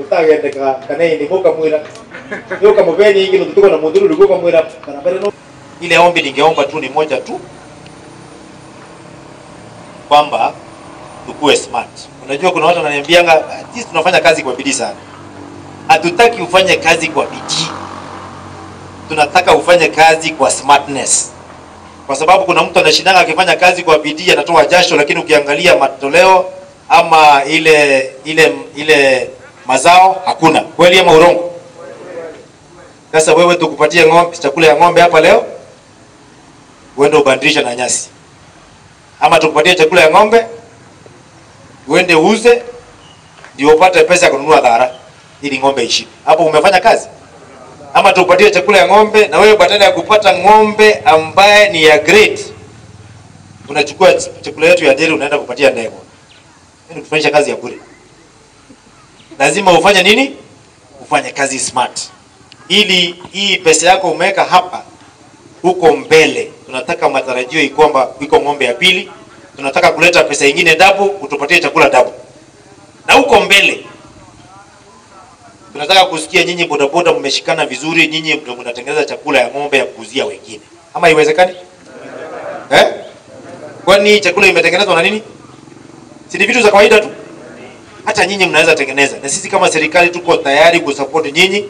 utagendeka kana indi mukamwira yoka muveni ingi nutuko na mudhuru likuka mwira kana mbele no ile ombi ningeomba tu ni moja tu kwamba tukue smart. Unajua kuna watu wananiambianga sisi tunafanya kazi kwa bidii sana. Hatutaki ufanye kazi kwa bidii, tunataka ufanye kazi kwa smartness, kwa sababu kuna mtu anashindanga akifanya kazi kwa bidii anatoa jasho, lakini ukiangalia matoleo ama ile ile ile mazao hakuna. Kweli ama urongo? Sasa wewe tukupatie ng'ombe, chakula ya ng'ombe hapa leo, uende ubadilishe na nyasi, ama tukupatie chakula ya ng'ombe uende uuze ndio upate pesa ya kununua dhara ili ng'ombe ishibe. Hapo umefanya kazi. Ama tukupatie chakula ya ng'ombe na wewe badala ya kupata ng'ombe ambaye ni ya grade unachukua chakula yetu ya deli unaenda kupatia ndege. Yaani kufanyisha kazi ya bure. Lazima ufanye nini? Ufanye kazi smart. Ili hii pesa yako umeweka hapa huko mbele, tunataka matarajio kwamba iko ng'ombe ya pili, tunataka kuleta pesa ingine dabu, utupatie chakula dabu, na huko mbele tunataka kusikia nyinyi bodaboda mmeshikana vizuri, nyinyi ndio mnatengeneza chakula ya ng'ombe ya kuuzia wengine, ama iwezekani eh? Kwani chakula imetengenezwa na nini? Si ni vitu za kawaida tu, hata nyinyi mnaweza tengeneza, na sisi kama serikali tuko tayari kusupport nyinyi